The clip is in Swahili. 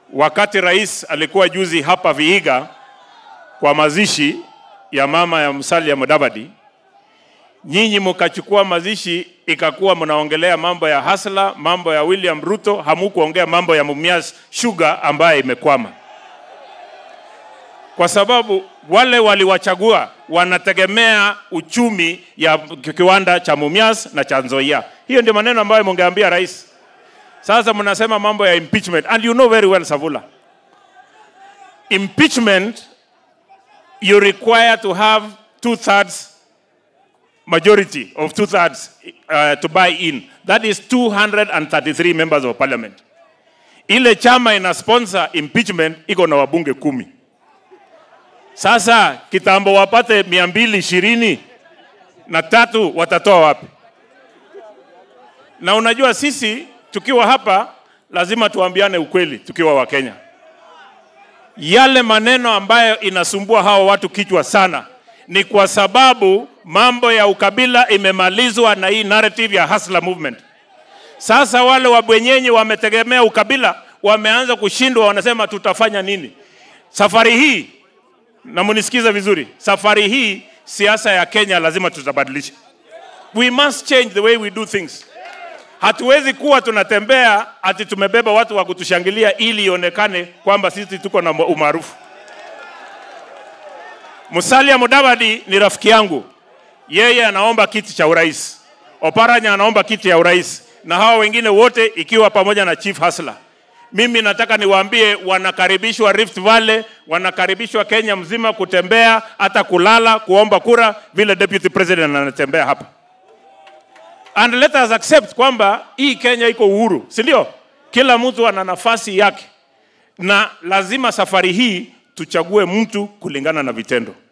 wakati rais alikuwa juzi hapa Vihiga kwa mazishi ya mama ya Musalia Mudavadi, nyinyi mkachukua mazishi, ikakuwa mnaongelea mambo ya Hasla, mambo ya William Ruto, hamukuongea mambo ya Mumias Sugar ambaye imekwama, kwa sababu wale waliwachagua wanategemea uchumi ya kiwanda cha Mumias na cha Nzoia. Hiyo ndio maneno ambayo mungeambia rais. Sasa mnasema mambo ya impeachment and you know very well Savula. Impeachment you require to have two thirds majority of two thirds uh, to buy in. That is 233 members of parliament. Ile chama ina sponsor impeachment iko na wabunge kumi. Sasa kitambo wapate mia mbili ishirini na tatu watatoa wapi? Na unajua sisi tukiwa hapa lazima tuambiane ukweli tukiwa Wakenya. Yale maneno ambayo inasumbua hao watu kichwa sana ni kwa sababu mambo ya ukabila imemalizwa na hii narrative ya hustler movement. Sasa wale wabwenyenyi wametegemea ukabila, wameanza kushindwa, wanasema tutafanya nini? Safari hii, na munisikize vizuri, safari hii siasa ya Kenya lazima tutabadilisha. We must change the way we do things. Hatuwezi kuwa tunatembea ati tumebeba watu wa kutushangilia ili ionekane kwamba sisi tuko na umaarufu. Musalia Mudavadi ni rafiki yangu, yeye anaomba kiti cha urais, Oparanya anaomba kiti ya urais, na hawa wengine wote ikiwa pamoja na Chief Hasla. Mimi nataka niwaambie, wanakaribishwa Rift Valley, wanakaribishwa Kenya mzima kutembea, hata kulala, kuomba kura, vile deputy president anatembea hapa and let us accept kwamba hii Kenya iko uhuru, si ndio? Kila mtu ana nafasi yake, na lazima safari hii tuchague mtu kulingana na vitendo.